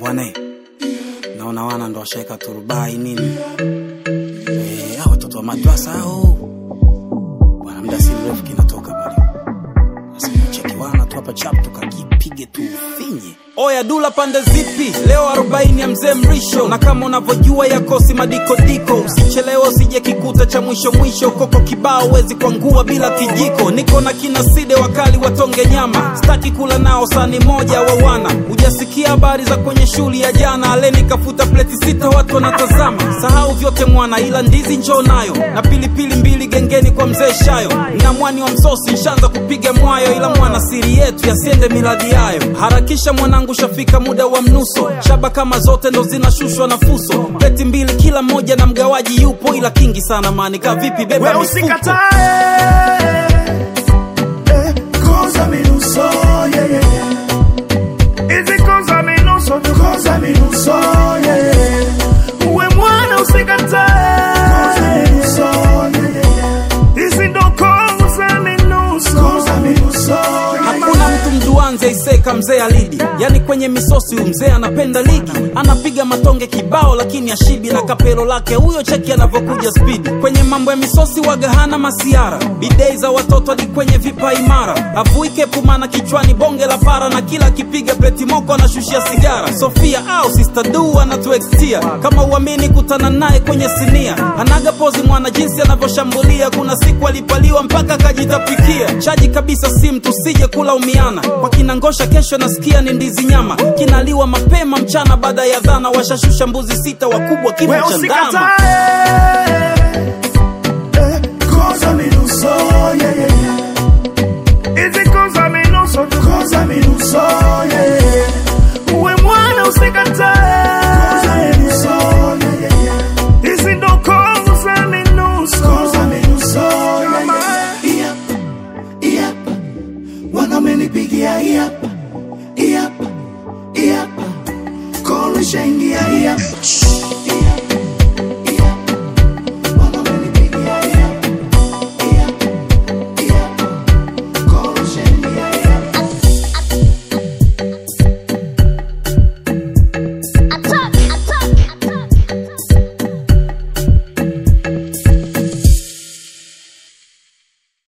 bwana naona wana ndo washaeka turubai nini Eh, hao watoto wa madrasa hao bwana muda si mrefu kinatoka pale sasa cheki wana tu hapa chap tukakipige tu finye oya dula pande zipi leo arobaini ya mzee mrisho na kama unavyojua yakosi madikodiko usichelewe usije kikuta cha mwisho mwisho koko kibao wezi kwangua bila kijiko niko na kina side wakali watonge nyama staki kula nao sani moja wa wana hujasikia habari za kwenye shuli ya jana aleni kafuta pleti sita watu wanatazama sahau vyote mwana ila ndizi njoo nayo na pilipili mbili gengeni kwa mzee shayo na mwani wa msosi nshaanza kupiga mwayo ila mwana siri yetu yasiende miladi yayo harakisha mwanangu shafika muda wa mnuso shaba kama zote ndo zinashushwa na fuso pleti mbili kila moja na mgawaji yupo ila kingi sana mani ka vipi beba We mifuko usikatae eh, koza minuso yeah, yeah, yeah. Hizi koza minuso tu koza minuso yeah, yeah. We mwana usikatae koza minuso yeah, yeah, yeah. Hizi ndo koza minuso koza minuso yeah, hakuna mtu mduanze iseka mzee alidi yani kwenye misosi huyu mzee anapenda ligi anapiga matonge kibao lakini ashibi na kapelo lake huyo cheki anavyokuja spidi kwenye mambo ya misosi waga hana masiara bidei za watoto hadi kwenye vipa imara avuike pumana kichwani bonge la para na kila akipiga pleti moko anashushia sigara sofia au sister du anatuextia kama uamini kutana naye kwenye sinia anaga pozi mwana jinsi anavyoshambulia kuna siku alipaliwa mpaka akajitapikia chaji kabisa sim tusije kulaumiana kwa kinangosha kesho nasikia ni ndizi nyama kinaliwa mapema mchana baada ya dhana washashusha mbuzi sita wakubwa kimo We cha ndama usikatae eh, koza minuso yeah, yeah, yeah. Hizi koza minuso tu koza minuso yeah, yeah. We mwana usikatae koza minuso yeah, yeah, yeah. Hizi ndo koza minuso koza minuso yeah, yeah. Yep, yep. Wanamenipigia yep, yep, yep. Kolishaingia yep.